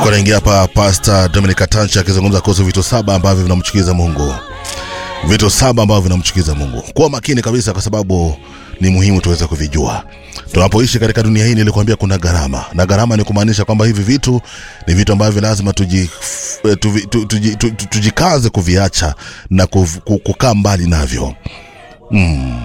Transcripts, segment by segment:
Tulikuwa naingia hapa Pastor Dominic Katancha akizungumza kuhusu vitu saba ambavyo vinamchukiza Mungu, vitu saba ambavyo vinamchukiza Mungu. Kuwa makini kabisa, kwa sababu ni muhimu tuweze kuvijua. Tunapoishi katika dunia hii, nilikwambia kuna gharama, na gharama ni kumaanisha kwamba hivi vitu ni vitu ambavyo lazima tuji, tuji, tuji, tuji, tuji, tujikaze kuviacha na kuv- ku- kukaa mbali navyo. Mm.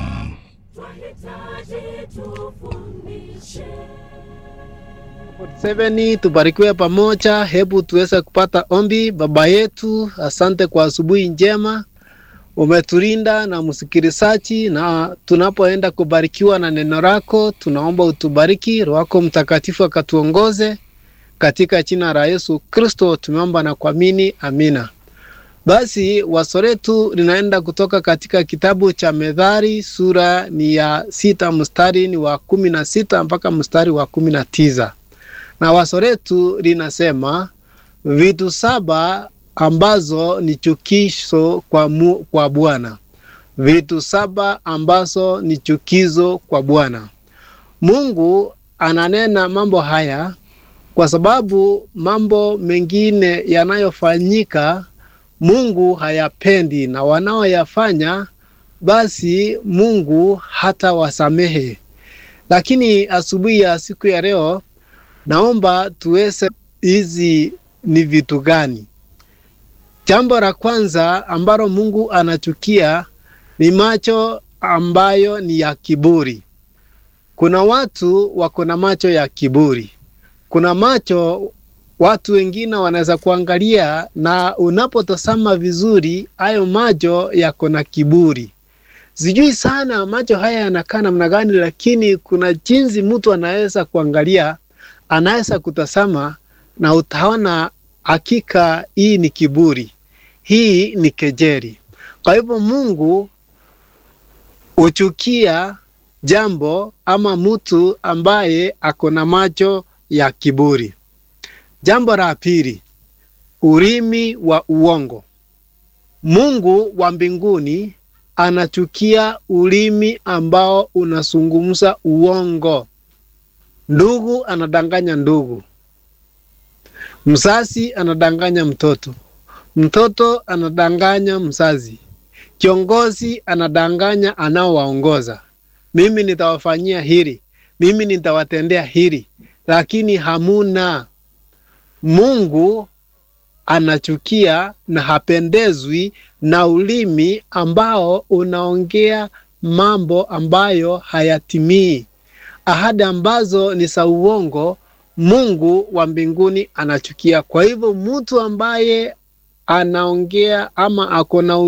Seveni, tubarikiwe pamoja. Hebu tuweze kupata ombi. Baba yetu, asante kwa asubuhi njema, umetulinda na msikilizaji, na tunapoenda kubarikiwa na neno lako, tunaomba utubariki, Roho wako Mtakatifu akatuongoze katika jina la Yesu Kristo tumeomba na kuamini, amina. Basi waso letu linaenda kutoka katika kitabu cha Methali, sura ni ya sita mstari ni wa kumi na sita mpaka mstari wa kumi na tisa na waso letu linasema vitu saba ambazo ni chukizo kwa, mu, kwa Bwana. Vitu saba ambazo ni chukizo kwa Bwana. Mungu ananena mambo haya kwa sababu mambo mengine yanayofanyika Mungu hayapendi, na wanaoyafanya basi Mungu hata wasamehe. Lakini asubuhi ya siku ya leo naomba tuweze hizi ni vitu gani? Jambo la kwanza ambalo Mungu anachukia ni macho ambayo ni ya kiburi. Kuna watu wako na macho ya kiburi. Kuna macho watu wengine wanaweza kuangalia, na unapotazama vizuri, hayo macho yako na kiburi. Sijui sana macho haya yanakaa namna gani, lakini kuna jinsi mtu anaweza kuangalia anaweza kutazama na utaona hakika hii ni kiburi, hii ni kejeri. Kwa hivyo Mungu huchukia jambo ama mtu ambaye ako na macho ya kiburi. Jambo la pili, ulimi wa uongo. Mungu wa mbinguni anachukia ulimi ambao unazungumza uongo. Ndugu anadanganya ndugu, mzazi anadanganya mtoto, mtoto anadanganya mzazi, kiongozi anadanganya anaowaongoza. Mimi nitawafanyia hili, mimi nitawatendea hili, lakini hamuna. Mungu anachukia na hapendezwi na ulimi ambao unaongea mambo ambayo hayatimii ahadi ambazo ni za uongo, Mungu wa mbinguni anachukia. Kwa hivyo mtu ambaye anaongea ama ako na